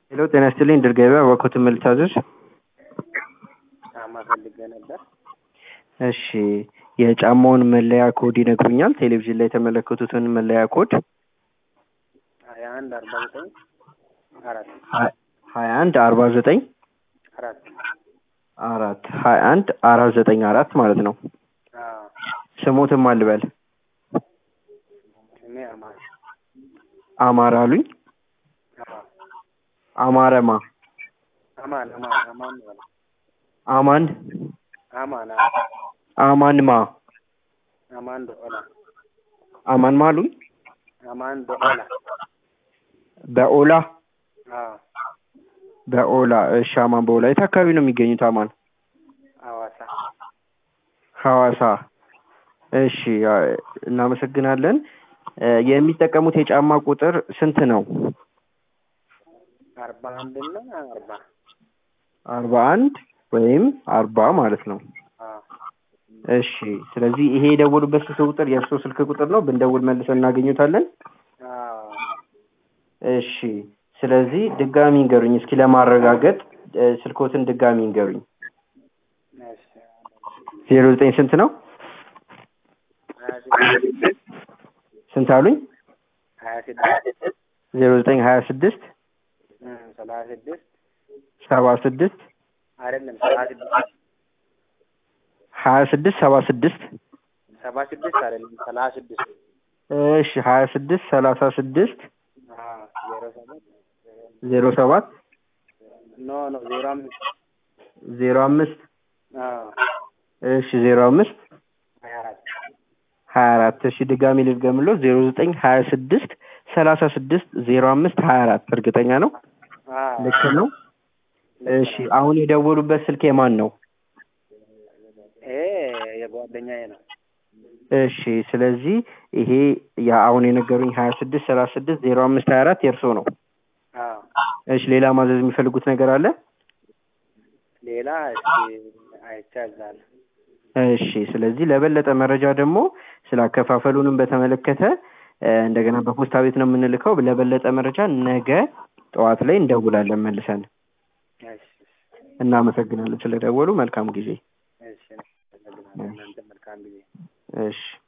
ሄሎ ጤና ይስጥልኝ ድር ገበያ እባክዎትን ምን ልታዘዝ? ጫማ ፈልጌ ነበር። እሺ የጫማውን መለያ ኮድ ይነግሩኛል? ቴሌቪዥን ላይ የተመለከቱትን መለያ ኮድ ሀያ አንድ አርባ ዘጠኝ አራት ሀያ አንድ አርባ ዘጠኝ አራት አራት ሀያ አንድ አራት ዘጠኝ አራት ማለት ነው። አዎ ስሞትም አልበል ስሜ አማን አማራ አሉኝ። አዎ አማረማ አማን አማን አማን ነው ያለው። አማን አማን አዎ አማንማ አማን ዶኦላ አማን ማሉኝ አማን ዶኦላ በኦላ አዎ በኦላ እሺ አማን በኦላ የት አካባቢ ነው የሚገኙት አማን? ሐዋሳ ሐዋሳ እሺ አ- እናመሰግናለን። እ የሚጠቀሙት የጫማ ቁጥር ስንት ነው? አርባ አንድ እና አርባ አርባ አንድ ወይም አርባ ማለት ነው። አዎ እሺ ስለዚህ ይሄ የደወሉበት ስልክ ቁጥር የእርስዎ ስልክ ቁጥር ነው። ብንደውል መልሰን እናገኙታለን። አዎ እሺ ስለዚህ ድጋሚ እንገሩኝ እስኪ ለማረጋገጥ እ ስልክዎትን ድጋሚ እንገሩኝ። እሺ ዜሮ ዘጠኝ ስንት ነው? ሀያ ስድስት ስንት አሉኝ? ሀያ ስድስት ዜሮ ዘጠኝ ሀያ ስድስት እም ሰላሳ ስድስት ሰባ ስድስት አይደለም ሰባ ስድስት ሀያ ስድስት ሰባ ስድስት ሰባ ስድስት አይደለም ሰላሳ ስድስት እሺ ሀያ ስድስት ሰላሳ ስድስት አዎ ዜሮ ሰባት ዜሮ ሰባት ኖ ኖ ዜሮ አምስት ዜሮ አምስት አዎ እሺ ዜሮ አምስት ሀያ አራት ሀያ አራት እሺ ድጋሚ ልድገምሎ ዜሮ ዘጠኝ ሀያ ስድስት ሰላሳ ስድስት ዜሮ አምስት ሀያ አራት እርግጠኛ ነው? አዎ ልክ ነው? እሺ አሁን የደወሉበት ስልክ የማን ነው? ይሄ የጓደኛዬ ነው። እሺ ስለዚህ ይሄ ያ አሁን የነገሩኝ ሀያ ስድስት ሰላሳ ስድስት ዜሮ አምስት ሀያ አራት የእርስዎ ነው። አዎ እሺ ሌላ ማዘዝ የሚፈልጉት ነገር አለ? ሌላ እስኪ አይቻዛል። እሺ ስለዚህ ለበለጠ መረጃ ደግሞ ስለ አከፋፈሉንም በተመለከተ እ እንደገና በፖስታ ቤት ነው የምንልከው። ለበለጠ መረጃ ነገ ጠዋት ላይ እንደውላለን መልሰን። እሺ እናመሰግናለን ስለደወሉ። መልካም ጊዜ። እሺ እናመሰግናለን። እናንተ መልካም ጊዜ እሺ